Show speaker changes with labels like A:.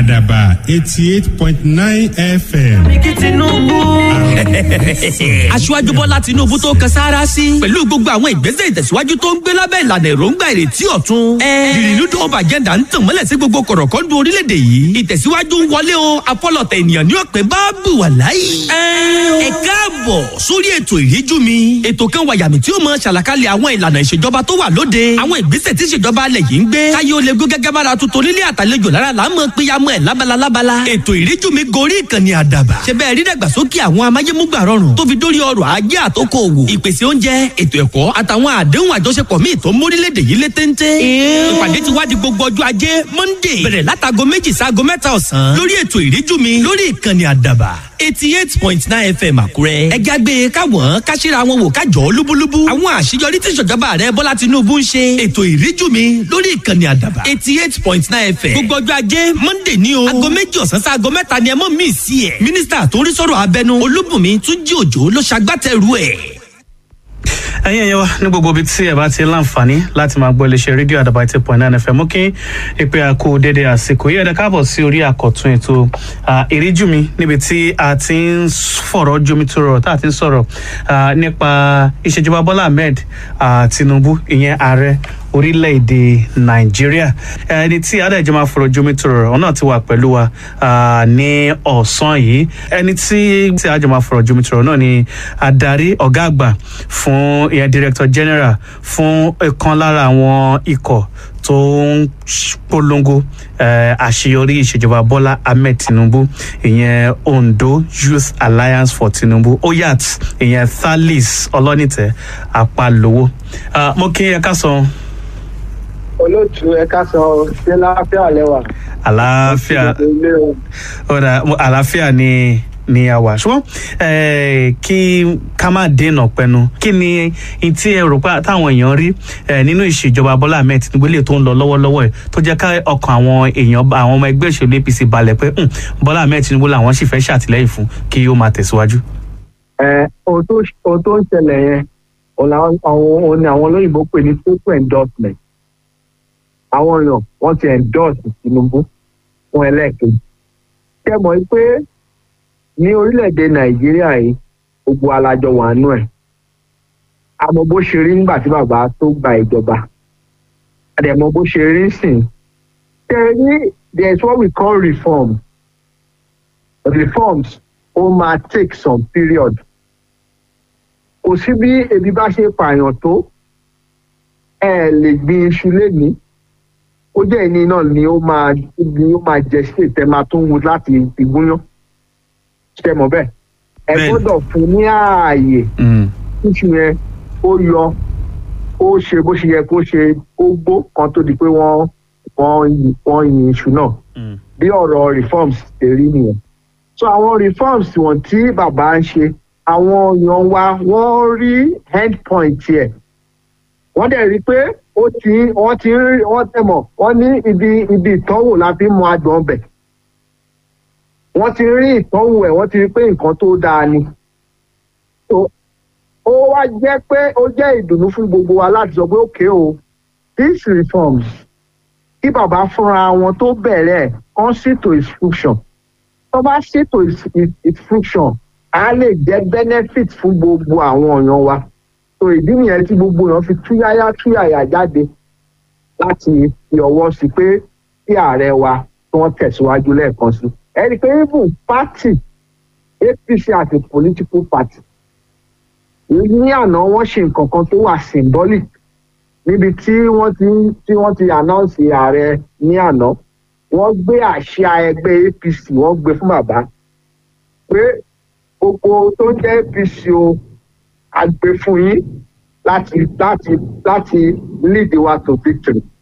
A: àdàbà eighty eight point nine fm.
B: kí tinubu. aṣíwájú bọ́lá tinubu tó kan sáárá sí. pẹ̀lú gbogbo àwọn ìgbésẹ̀ ìtẹ̀síwájú tó ń gbé lábẹ́ ìlànà èròǹgbà ìrètí ọ̀tun. ìrìnnú tó ọba àjẹ́dà ń tàn mọ́lẹ̀ sí gbogbo kọ̀rọ̀kọ́ndù orílẹ̀-èdè yìí. ìtẹ̀síwájú ń wọlé o apọ́lọ̀tẹ̀ ènìyàn ní ọ̀pẹ bá bù wà láyé. ẹ káàbọ̀ sórí ètò ìríjú mi. ètò kan wà yàmì tí ó mọ ṣàlàkalẹ̀ àwọn ìlànà ìṣèjọba tó wà lóde. àwọn ìgbésẹ̀ tí ìṣèjọba alẹ̀ yìí ń gbé. káyé ó lè gún gẹ́gẹ́ bára tuntun nílé àtàlejò lára là ń mọ péyàmọ́ ẹ̀ lábala lábala. ètò ìríjú mi gorí ìkànnì àdàbà. ṣe bẹ́ẹ̀ rí dàgbàsókè àwọn amáyémúgbà rọrùn tó fi dórí ọrọ̀ ajé àtòkò òwò. ìpèsè oúnjẹ ètò ẹ̀kọ́ àtàwọn àdéhùn àjọṣepọ̀ míì tó mórílẹ̀‐èdè yìí lé téńté. ìpàdé ti wá di gbogbo ọjọ́ ajé monday bẹ̀rẹ̀ látago méjì sáago mẹ́ta ọ̀sán lórí ètò ìríjú mi lórí ìkànnì àdàbà eighty eight point nine fm àkúrẹ́. ẹ jágbe káwọn káṣíra wọn wò kájọ lúbúlúbú. àwọn àṣeyọrí tí ìṣèjọba rẹ bọ́lá tinubu ń ṣe. ètò ìríjú mi lórí ìkànnì àdàbà eighty eight point nine fm. gbogbo ọjọ́ ajé monday ní o. aago méjì ọ̀sán sí aago mẹ́ta ni ẹ mọ̀ mí sí ẹ̀. mínísítà tó ń rí sọ̀rọ̀ abẹnú olúbùnmi túnjí òjò ló ṣagbátẹrù ẹ̀
C: ẹyin ẹyẹ wa ní gbogbo ibi tí ẹ bá ti láǹfààní láti máa gbọ́ iléeṣẹ́ rédíò àdàbà eighty point nine fm mú kí ìpè àkó dédé àsìkò yìí ẹ̀dá káàbọ̀ sí orí àkọ́tún ètò ìríjú mi níbi tí a ti ń fọ̀rọ̀ jomitoro tá a ti ń sọ̀rọ̀ nípa ìṣèjọba bọ́lá ahmed tinubu ìyẹn ààrẹ orílẹ̀-èdè nàìjíríà ẹni tí adájọ́ máa fọ̀rọ̀ jomitoro ọ̀hún náà ti wà pẹ̀lú wa ní ọ̀sán yìí ẹni tí tí adájọ́ máa fọ̀rọ̀ jomitoro náà ni adarí ọ̀gá àgbà fún ìyẹn director general fún ìkan lára àwọn ikọ̀ tó ń polongo àṣeyọrí ìṣèjọba bọ́lá ahmed tinubu ìyẹn ondo youth alliance for tinubu oyat ìyẹn thalis ọlọ́nìtẹ̀ apalowo mo kí ẹ ká sọ
D: olóòtú ẹ̀ka sọ ṣé láàfíà lẹ́wà.
C: àlàáfíà ọ̀dà àlàáfíà ni ni a wà ṣùgbọ́n kí ká má dènà pẹnu kí ni tí ẹ rò pé táwọn èèyàn rí nínú ìṣèjọba bọ́lá ahmed tinubu lè tó ń lọ lọ́wọ́lọ́wọ́ ẹ̀ tó jẹ́ ká ọkàn àwọn èèyàn àwọn ọmọ ẹgbẹ́ òṣèlú apc balẹ̀ pé bọ́lá ahmed tinubu làwọn sì fẹ́ ṣàtìlẹ́yìn fún kí ó máa tẹ̀síwájú.
D: ohun tó ń ṣẹlẹ̀ yẹn òun ni àwọn olóyìnbó pè ní total endorsement àwọn èèyàn wọ́n ti endorse tinubu fún ẹlẹ́ẹ̀kejì kẹ́ mọ̀ pé ní orílẹ̀-èdè nàìjíríà yìí gbogbo alájọ wà nù ẹ̀ àmọ́ bó ṣe rí nígbà tí bàbá tó gba ìjọba àdẹ̀mọ́ bó ṣe rí sìn tẹ̀ ní there is what we call reform reforms ó máa take some period kò sí bí ebi bá ṣe pààyàn tó ẹ lè gbin iṣu lénìí ó jẹ́ ìní náà ni ó máa ni ó máa jẹ sí ìtẹ́ máa tún wù láti ìgúnyán ṣe mọ̀ bẹ́ẹ̀ ẹ gbọ́dọ̀ fún ní ààyè iṣu yẹn ó yọ ó ṣe bó ṣe yẹ kó ṣe ó gbó kan tó di pé wọ́n wọ́n yin iṣu náà bí ọ̀rọ̀ reforms ṣe rí nìyẹn so àwọn reforms wọ̀n tí bàbá ń ṣe àwọn èèyàn wa wọ́n rí end point yẹ wọ́n dẹ̀ rí pé ó ti wọ́n ti rí wọ́n tẹ̀ mọ̀ wọ́n ní ibi ibi ìtọ́wò la fi mọ adùn ọbẹ̀ wọ́n ti rí ìtọ́wò ẹ̀ wọ́n ti rí pé nǹkan tó dáa ni ó wá jẹ́ pé ó jẹ́ ìdùnnú fún gbogbo wa láti sọ pé òkè o these reforms kí bàbá fúnra wọn tó bẹ̀rẹ̀ kán ṣètò instruction tó bá ṣètò instruction á lè jẹ́ benefit fún gbogbo àwọn èèyàn wa so ìdí nìyẹn tí gbogbo èèyàn fi túyáyá túyàyà jáde láti fi ọwọ́ sí pé kí ààrẹ wa tí wọ́n tẹ̀síwájú lẹ́ẹ̀kan sí ẹni pé even party apc àti political party ní àná wọ́n ṣe nǹkan kan tó wà symbolic níbi tí wọ́n ti tí wọ́n ti announce ààrẹ ní àná wọ́n gbé àṣà ẹgbẹ́ apc wọ́n gbé fún bàbá pé gbogbo tó jẹ́ apc o àgbè fún yín láti láti láti lead wa to victory